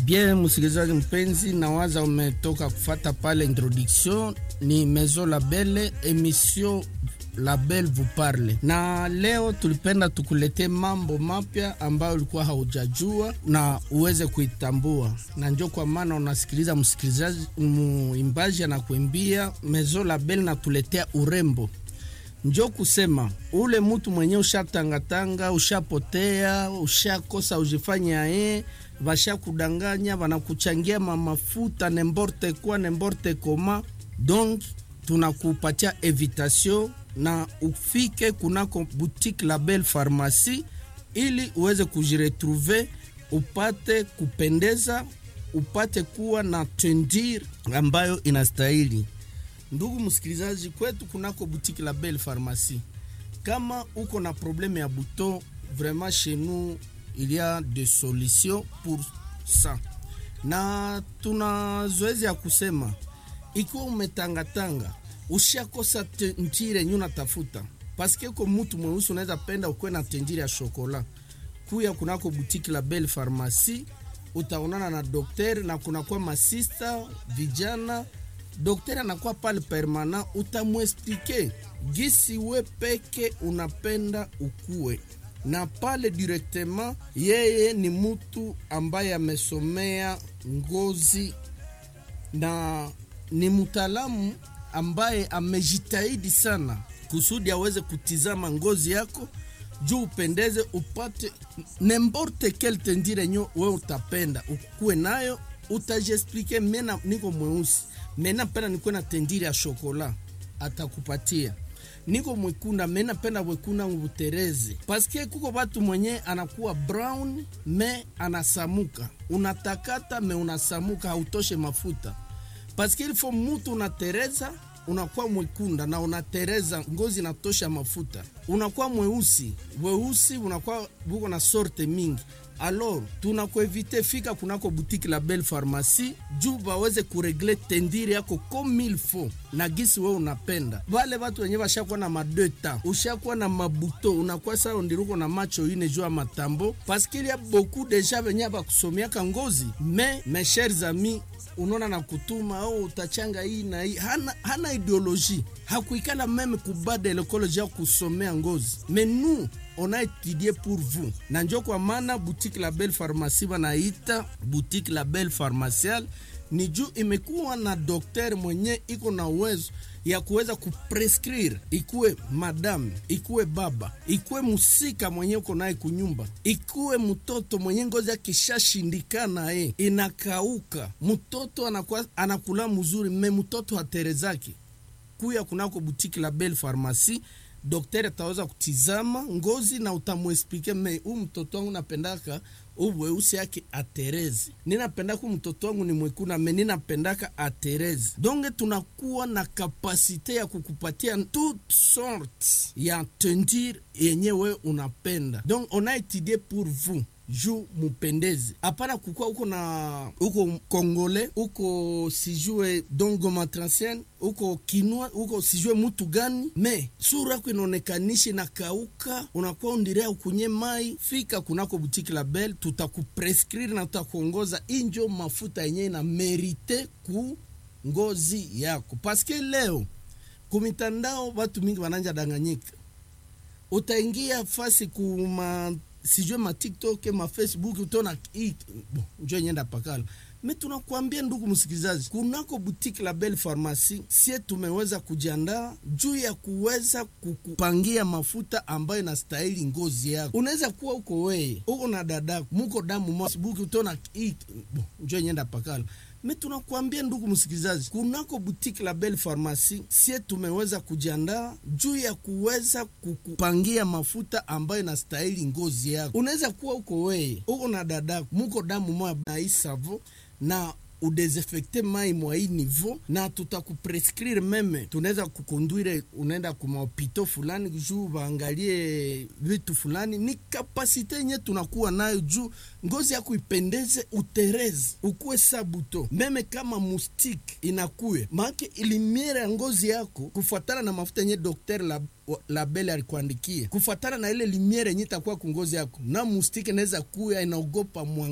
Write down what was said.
Bien, msikilizaji mpenzi, nawaza umetoka kufata pale introduction. Ni Maison Label, emission Label vous parle, na leo tulipenda tukuletee mambo mapya ambayo ulikuwa haujajua na uweze kuitambua, na njo kwa maana unasikiliza msikilizaji, muimbaji anakuimbia Maison Label natuletea urembo njo kusema ule mutu mwenye ushatangatanga, ushapotea, ushakosa ujifanya ye vashakudanganya, vanakuchangia mamafuta nemborte kwa nemborte koma. Donc tunakupatia evitation na ufike kunako boutique Label Pharmacie ili uweze kujiretrouve, upate kupendeza, upate kuwa na tendir ambayo inastahili. Ndugu msikilizaji, kwetu kunako boutique Label Pharmacie, kama uko na probleme ya buto, vraiment chez nous il y a des solutions pour ça, na tuna zoezi ya kusema ikiwa umetangatanga ushakosa tendire yenye unatafuta, paske ko mutu mweusi unaweza penda ukuwe na tendire ya shokola, kuya kunako boutique Label Pharmacie utaonana na dokter na kunakuwa masista vijana Daktari anakuwa pale permanent, utamwesplike gisi we peke unapenda ukue na pale directement. Yeye ni mutu ambaye amesomea ngozi na ni mtaalamu ambaye amejitahidi sana kusudi aweze kutizama ngozi yako juu upendeze, upate nemborte kel tendire nyo we utapenda ukue nayo, utajiexplike. Mena niko mweusi mena penda nikuwe na tendiri ya shokola, atakupatia. Niko mwekunda mena penda wekunda ngubutereze, paske kuko batu mwenye anakuwa brown me anasamuka, unatakata me unasamuka, hautoshe mafuta, paske ilifo mutu unatereza unakuwa mwekunda na unatereza ngozi inatosha mafuta, unakuwa mweusi weusi, unakuwa buko na sorte mingi Alors tunakuevite fika kunako boutique Label Pharmacie juu baweze kuregle tendiri yako comme il faut na gisi we unapenda. Vale watu wenye washakuwa na madeta, ushakuwa na mabuto, unakuwa saa ndiruko na macho ine juu ya matambo, paske il y a beaucoup deja venye bakusomiaka ngozi me mes chers amis unaona na kutuma au oh, utachanga hii na hii. Hana, hana ideologie hakuikala meme kubada lekoloji ya kusomea ngozi mais nous on a étudié pour vous, na njo kwa maana boutique Label Pharmacie wanaita boutique Label Pharmaciale ni juu imekuwa na dokter mwenye iko na uwezo ya kuweza kuprescrire, ikuwe madame, ikuwe baba, ikuwe musika mwenye uko naye kunyumba, ikuwe mtoto mwenye ngozi akishashindikana ye inakauka, mtoto anakuwa anakula mzuri, me mtoto haterezaki kuya kunako boutique Label Pharmacie Daktari ataweza kutizama ngozi na utamwesplike me huu mtoto wangu napendaka uweusi yake aterezi, ninapendaka mtoto wangu ni mwekuna me ninapendaka aterezi. Donge tunakuwa na kapasite ya kukupatia toute sorte ya tendir yenye we unapenda, donc on a étudié pour vous juu mupendezi, hapana kukua uko na uko kongole uko sijue dongo matransien uko kinwa uko sijue mutu gani, me sura yako inaonekanishi na kauka, unakuwa undirea ukunye mai. Fika kunako butiki Label, tutakuprescrire na tutakuongoza injo mafuta yenye na merite ku ngozi yako, paske leo kumitandao watu mingi wananja danganyika, utaingia fasi kuma sijue ma TikTok ma Facebook utona bon, njo nyenda pakala me tunakuambia ndugu msikilizaji, kunako boutique Label Pharmacie sie tumeweza kujiandaa juu ya kuweza kukupangia mafuta ambayo inastahili ngozi yako. Unaweza kuwa uko weye uko na dadako muko damu mo Facebook utona bon, njo nyenda pakala me tunakuambia ndugu msikilizaji, kunako boutique Label Pharmacie sie tumeweza kujiandaa juu ya kuweza kukupangia mafuta ambayo inastahili ngozi yako. Unaweza kuwa uko weye uko na dadako muko damu moya na hii savo na udesinfecte mai mwa hii niveau, na tutakuprescrire meme, tunaweza kukonduire, unaenda kumahopito fulani juu waangalie vitu fulani. Ni kapasite yenye tunakuwa nayo juu ngozi yako ipendeze, utereze, ukuwe sabuto meme kama mustike inakuye maake ilimiere ya ngozi yako kufuatana na mafuta yenye dokter la label alikuandikia kufuatana na ile limiere yenye itakuwa kungozi yako, na mustike naweza kuya inaogopa mwanga